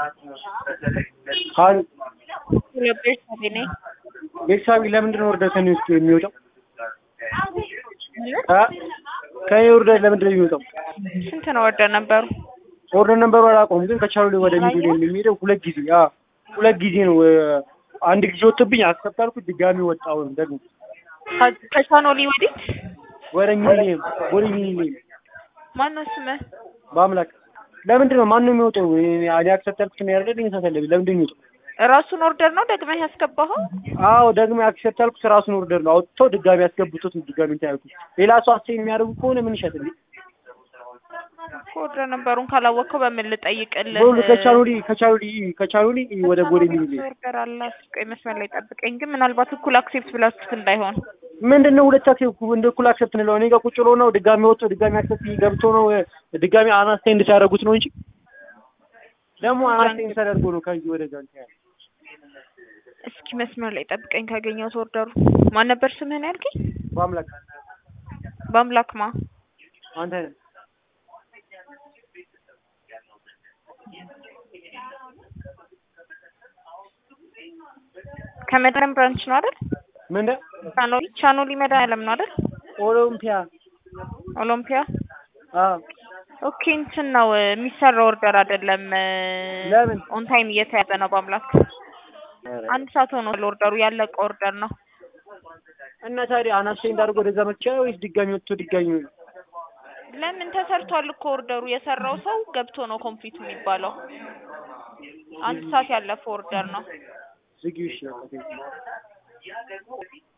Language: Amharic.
አሉ ቤተሰቤ ነኝ። ቤተሰብ ለምንድን ነው ወርደህ ከእኔ ውስጥ የሚወጣው? ማለት አ ከእኔ ወርደህ ለምንድን ነው የሚወጣው? ስንት ነው ወርደ ነበሩ? ኦርደር ነበሩ አላውቀውም፣ ግን ከቻሉ ወደ ሚዱ የሚሄደው ሁለት ጊዜ አ ሁለት ጊዜ ነው። አንድ ጊዜ ወጥብኝ አስከተልኩት፣ ድጋሚ ወጣው ደግሞ ከ- ከቻኖሊ ወዲህ ወደ ሚሊኒየም ወደ ሚሊኒየም ማነው ስምህ? በአምላክ ለምንድን ነው ማን ነው የሚወጣው? እኔ አክሰፕት ነው ያደረገኝ ተሰለቢ ለምንድን ነው የሚወጣው? ራሱን ኦርደር ነው ደግመህ ያስገባኸው? አዎ ደግሞ አክሰፕት ያልኩት ራሱን ኦርደር ነው አውጥተው ድጋሚ ያስገብቶት ነው ድጋሚ እንትን ያልኩት። ሌላ ሰው አስተያየት የሚያደርጉ ከሆነ ምን ይሸጥልኝ? ኦርደር ነበሩን ካላወቅከው በምን ልጠይቅልህ? ቦሉ ከቻሉሊ ከቻሉሊ ከቻሉሊ ወደ ቦሌ ሚሊኒየም ኦርደር አላት። ቆይ መስመር ላይ ጠብቀኝ። ግን ምናልባት እኩል አክሴፕት ብላችሁት እንዳይሆን ምንድን ነው ሁለት አክሴፕት እንደ እኩል አክሴፕት እንለው እኔ ጋር ቁጭ ብሎ ነው ድጋሚ ወጥቶ ድጋሚ አክሴፕት ገብቶ ነው ድጋሚ አናስቴንድ ሲያደርጉት ነው እንጂ ደግሞ አናስቴንድ ሲያደርጉ ነው ከዚህ ወደ ጋር እንትን ያለው። እስኪ መስመር ላይ ጠብቀኝ ካገኘሁት ኦርደሩ። ማን ነበር ስምህን ያልከኝ? በአምላክ በአምላክ ማ አንተ ነህ ከመድረም ብራንች ነው አይደል? ምንድን ቻኖሊ ቻኖሊ መድኃኒዓለም ነው አይደል? ኦሎምፒያ ኦሎምፒያ አዎ ኦኬ እንትን ነው የሚሰራ ኦርደር አይደለም። ለምን? ኦን ታይም እየተያዘ ነው። በአምላክ አንድ ሰዓት ሆኖ ኦርደሩ ያለቀ ኦርደር ነው። እና ታዲያ አናስቴንድ አድርጎ ወደዛ መቻ ወይስ ድጋሚ ወጥቶ ድጋሚ ለምን ተሰርቷል እኮ ኦርደሩ የሰራው ሰው ገብቶ ነው ኮምፕሊት የሚባለው። አንድ ሰዓት ያለፈው ኦርደር ነው። ዝጊው? እሺ በቃ